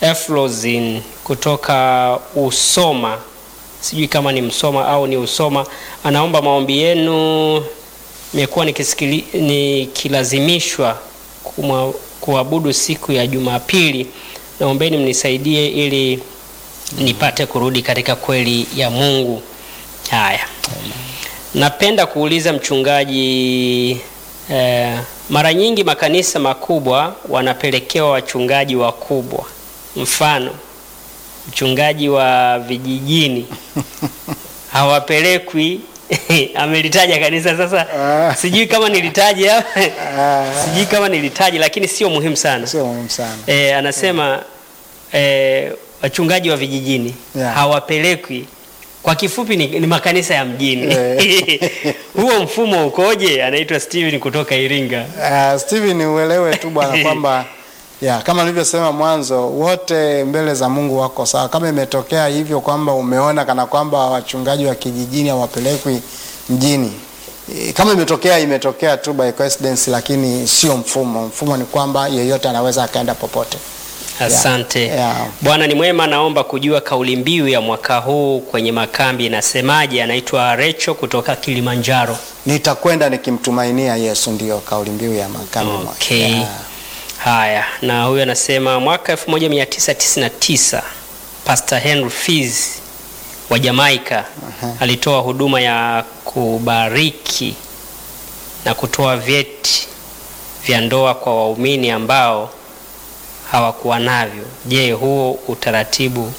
Eflozin kutoka Usoma, sijui kama ni Msoma au ni Usoma, anaomba maombi yenu. Nimekuwa nikisikili- nikilazimishwa kumwa- kuabudu siku ya Jumapili, naombeni mnisaidie ili nipate kurudi katika kweli ya Mungu. Haya, napenda kuuliza mchungaji eh, mara nyingi makanisa makubwa wanapelekewa wachungaji wakubwa, mfano mchungaji wa vijijini hawapelekwi amelitaja kanisa sasa, Ah. sijui kama nilitaja Ah, sijui kama nilitaja, lakini sio muhimu sana. sio muhimu sana. E, anasema e, wachungaji wa vijijini Yeah. hawapelekwi. Kwa kifupi ni, ni makanisa ya mjini. Eh. Huo mfumo ukoje? Anaitwa Steven kutoka Iringa. Uh, Steven uelewe tu bwana kwamba ya kama nilivyosema mwanzo, wote mbele za Mungu wako sawa. Kama imetokea hivyo kwamba umeona kana kwamba wachungaji wa kijijini hawapelekwi mjini, eh, kama imetokea imetokea tu by coincidence, lakini sio mfumo. Mfumo ni kwamba yeyote anaweza akaenda popote. Asante. Yeah. Bwana ni mwema, naomba kujua kauli mbiu ya mwaka huu kwenye makambi inasemaje? Anaitwa Recho kutoka Kilimanjaro. Nitakwenda nikimtumainia Yesu, ndiyo kauli mbiu ya makambi. Okay. Yeah. Haya, na huyu anasema mwaka 1999 Pastor Henry Fizz wa Jamaica alitoa huduma ya kubariki na kutoa vyeti vya ndoa kwa waumini ambao hawakuwa navyo. Je, huo utaratibu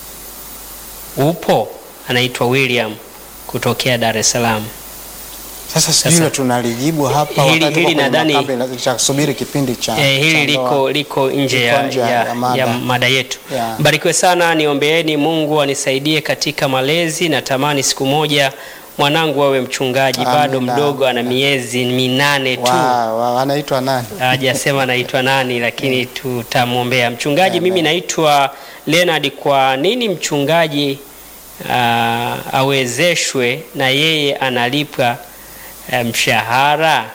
upo? Anaitwa William kutokea Dar es Salaam. Sasa Sasa, sijui tunalijibu hapa hili- wakati hili tuko kwenye nadhani- makambi, cha kusubiri kipindi cha Eh, cha hili ndoa. liko, liko nje Liko ya, nje ya, ya mada. ya mada yetu. Yeah. Mbarikiwe sana, niombeeni Mungu anisaidie katika malezi. Natamani siku moja mwanangu awe mchungaji, bado Amina. mdogo, ana miezi minane tu. Wa- wa- anaitwa nani? Hajasema naitwa nani, lakini tutamwombea mchungaji. Mimi naitwa Leonard. Kwa nini mchungaji ah, awezeshwe na yeye analipwa eh, mshahara?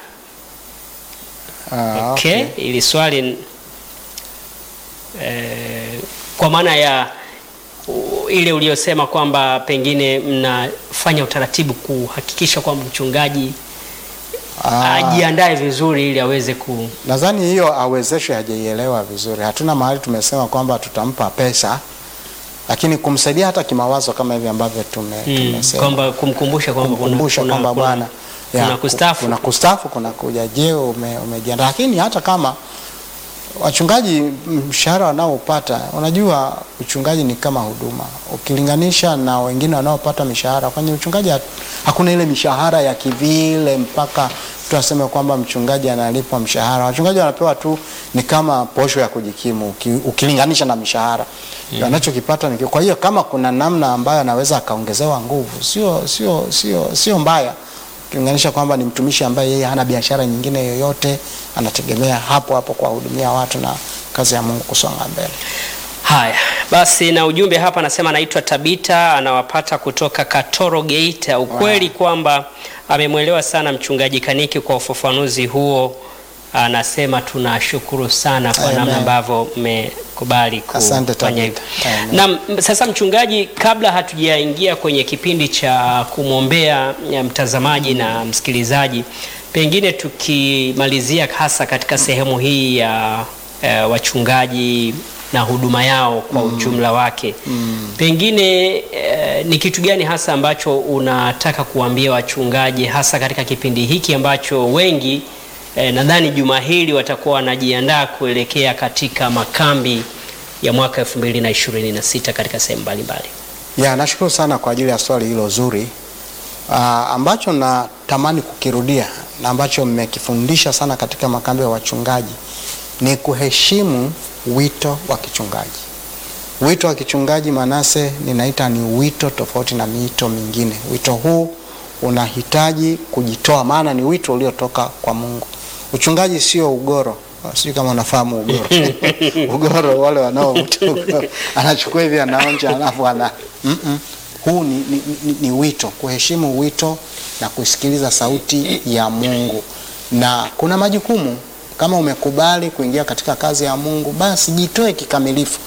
Ah, Okay, ili swali eh, kwa maana ya u- ile uliyosema kwamba pengine mnafanya utaratibu kuhakikisha kwamba mchungaji Ah, ajiandae vizuri ili aweze ku nadhani hiyo awezeshwe hajaielewa vizuri. Hatuna mahali tumesema kwamba tutampa pesa, lakini kumsaidia hata kimawazo kama hivi ambavyo tume, mm, tumesema kwamba kumkumbusha kwamba kuna- kumkumbusha kuna- kwamba kuna- bwana ya, kuna kustaafu. kuna kustaafu kuna kuja je ume, umejiandaa lakini hata kama wachungaji mshahara wanaopata unajua uchungaji ni kama huduma ukilinganisha na wengine wanaopata mishahara kwenye uchungaji hat- hakuna ile mishahara ya kivile mpaka mtu aseme kwamba mchungaji analipwa mshahara wachungaji wanapewa tu ni kama posho ya kujikimu uki, ukilinganisha na mishahara mm. anachokipata ni kwa hiyo kama kuna namna ambayo anaweza akaongezewa nguvu sio sio sio sio mbaya ukilinganisha kwamba ni mtumishi ambaye yeye hana biashara nyingine yoyote, anategemea hapo hapo kuwahudumia watu na kazi ya Mungu kusonga mbele. Haya basi, na ujumbe hapa anasema anaitwa Tabita, anawapata kutoka Katoro Geita. Ukweli kwamba amemwelewa sana mchungaji Kaniki kwa ufafanuzi huo. Anasema tunashukuru sana kwa Amen. namna ambavyo mmekubali Asante kufanya hivyo. Tabita. Amen. Na m- sasa, mchungaji, kabla hatujaingia kwenye kipindi cha kumwombea ya mtazamaji na msikilizaji, pengine tukimalizia hasa katika sehemu hii ya eh, wachungaji na huduma yao kwa ujumla wake pengine eh, ni kitu gani hasa ambacho unataka kuambia wachungaji hasa katika kipindi hiki ambacho wengi eh, nadhani juma hili watakuwa wanajiandaa kuelekea katika makambi ya mwaka 2026 katika sehemu mbalimbali. Ya, nashukuru sana kwa ajili ya swali hilo zuri Aa, ambacho natamani kukirudia na ambacho mmekifundisha sana katika makambi ya wachungaji ni kuheshimu wito wa kichungaji. Wito wa kichungaji Manase, ninaita ni wito tofauti na miito mingine. Wito huu unahitaji kujitoa, maana ni wito uliotoka kwa Mungu. Uchungaji sio ugoro, sijui kama unafahamu ugoro. ugoro wale wanaovuta ugoro, anachukua hivi anaonja, alafu ana mm -mm. Huu ni, ni, ni, ni wito, kuheshimu wito na kusikiliza sauti ya Mungu, na kuna majukumu kama umekubali kuingia katika kazi ya Mungu, basi jitoe kikamilifu.